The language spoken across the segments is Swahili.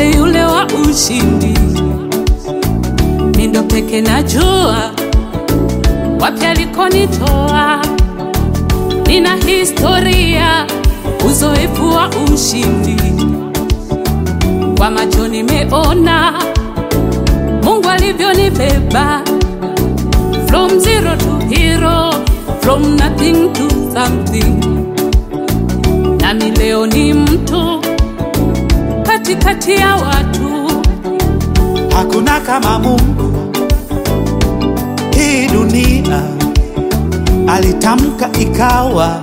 ni yule wa ushindi. Mindo peke najua wapi alikonitoa, nina historia, uzoefu wa ushindi. Kwa macho nimeona Mungu alivyonibeba from zero to hero, from nothing to something. Nami leo ni mtu katikati ya watu, Hakuna kama Mungu hii dunia, alitamka ikawa,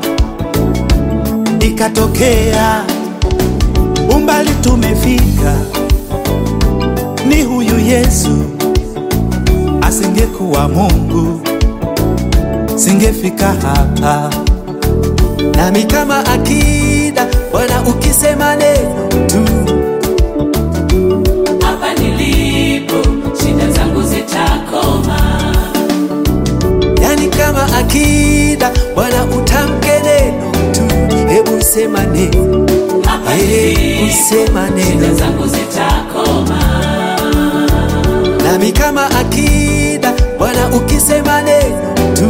ikatokea. Umbali tumefika, ni huyu Yesu. Asingekuwa Mungu, singefika hapa. nami kama akida Bwana, ukisema neno tu, hapa nilipo shida zangu zitakoma. yani kama akida Bwana, utamke neno tu, hebu sema neno, Hapa hebu sema neno, zangu zitakoma. nami kama akida Bwana, ukisema neno tu,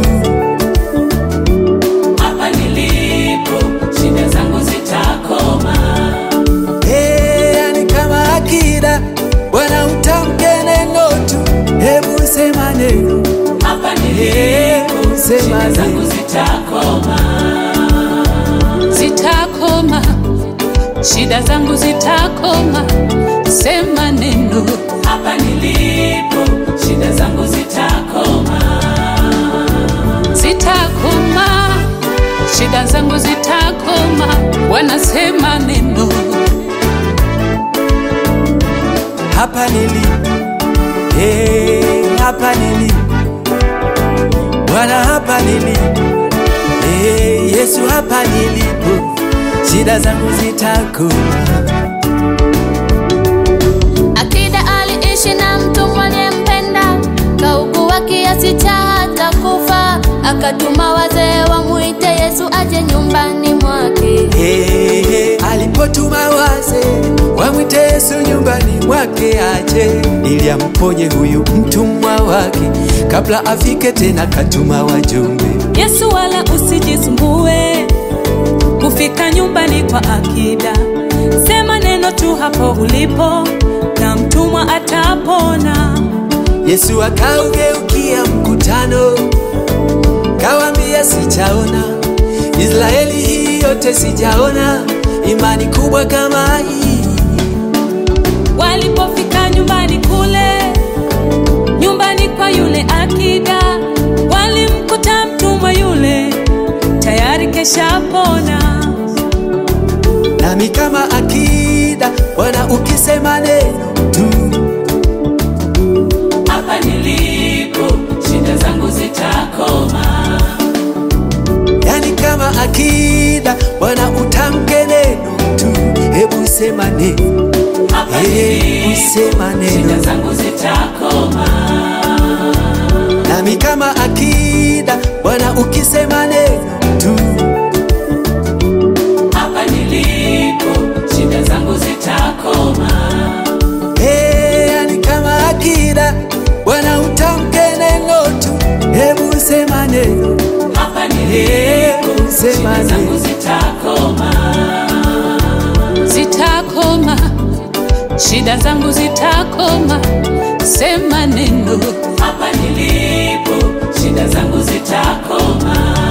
Hapa nilipo shida zangu zitakoma. Eh, yani kama akida Bwana, utamke neno tu, hebu sema neno, Hapa hebu sema neno. zitakoma. Zitakoma, shida zangu zitakoma. Sema neno. Hapa nilipo shida zangu zitakoma. Zitakoma, shida zangu zitakoma. Wanasema neno. hapa nilipo, eh, hapa nilipo Bwana, hapa nilipo, eh, Yesu, hapa nilipo, shida zangu zitakoma. Akida aliishi na mtu mwenempenda, kaugua kiasi cha hata kufa, akatuma wazee wamwite Yesu aje nyumbani mwake. Eh, eh, alipotuma waze wamwite Yesu nyumbani mwake aje ili amponye huyu mtumwa wake, kabla afike tena katuma wajumbe Yesu wala usijisumbue kufika nyumbani kwa akida. Sema neno tu hapo ulipo na mtumwa atapona. Yesu akaugeukia mkutano, kawambia, sijaona Israeli hii yote, sijaona imani kubwa kama hii. Walipofika nyumbani kule, nyumbani kwa yule akida, walimkuta mtumwa yule tayari keshapona. Nami kama akida, Bwana, ukisema neno tu, Hapa nilipo shida zangu zitakoma. yani kama akida, Bwana, utamke neno tu, hebu sema neno, Hapa hebu sema neno. zangu zitakoma. Nami kama akida, Bwana, ukisema neno tu, Hapa nilipo shida zangu zitakoma. Eh, yani kama akida, Bwana, utamke neno tu, hebu sema neno, Hapa hebu sema neno. zitakoma. Zitakoma, shida zangu zitakoma. Sema neno. Hapa nilipo shida zangu zitakoma.